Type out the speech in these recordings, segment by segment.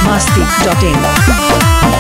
masti.in.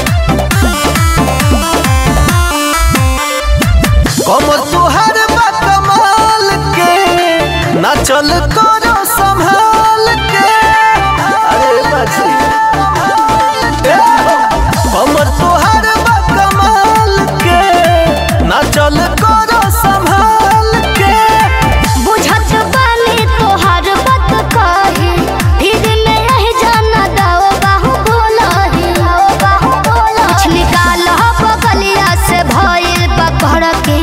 कमर तुहर बा कमाल के ना चल करो संभाल के अरे बाजी ए, कमर तुहर बा कमाल के ना चल करो संभाल के बुझत बानी तोहार बात कही फिर में रह जाना दाओ बाहु बोलही कुछ निकाल हो बगलिया से भइल पकड़ के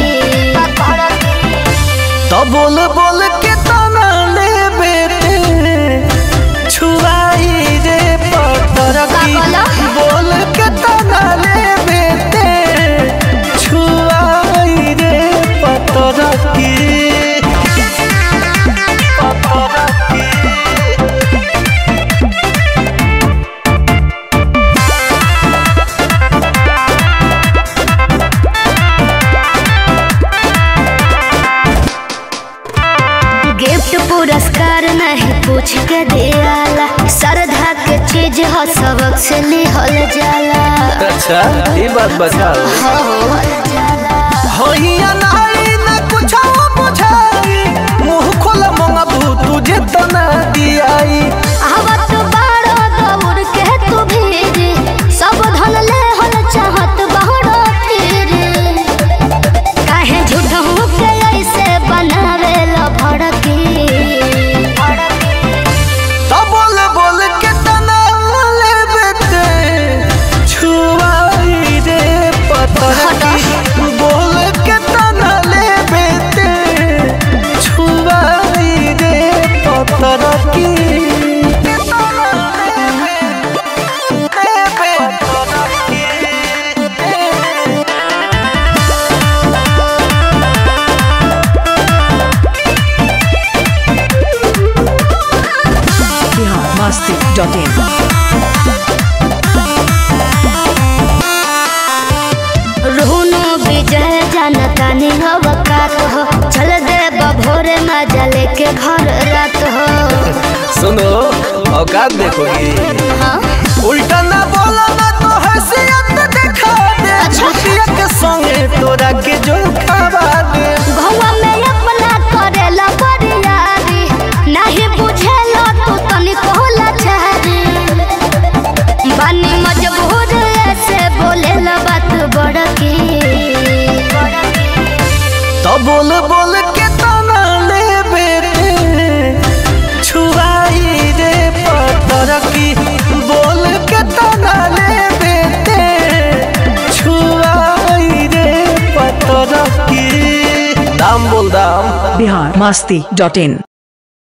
तो बोल बोल के तना ले बेटे छुआई रे पतर की का बोला? बोल के तना ले बेटे छुआई रे पतर की पतर की गिफ्ट पुरस्कार नहीं पूछ के दियाला श्रद्धा के चीज हो सबक से लिहल जाला अच्छा ये बात बताओ हो जाला होइया नाई न कुछ बुझाई मुंह खोला मंगा तुझे तना दियाई आवत बाड़ो दौड़ के तू भीर सब धन ले हल चाहत बाड़ो फिर काहे झूठ हो के ऐसे बनावे ला भड़की तो बोल बोल के तना ले बेटे छुआई रे पतर की बोल के तना ले बेटे छुआई रे पतर की Bihar masti.in. रुनु विजय जनता निहवकात हो चल दे बभोरे मजा लेके घर रात हो सुनो औकात देखोगी हाँ उल्टा ना बोला ना तो हैसियत दिखा दे अच्छा। छुटिया के संगे तोरा के जो खावा दे घुमा में अपना करेला बरियारी नहीं बुझेला तू तनी कोला चारी बानी मजबूर ऐसे बोलेला बात बड़की तो बोल बोल के तना ले बेटे छुआई रे पतर की बोल के तना ले बेटे छुआई रे पतर की दाम बोल दाम Bihar masti.in.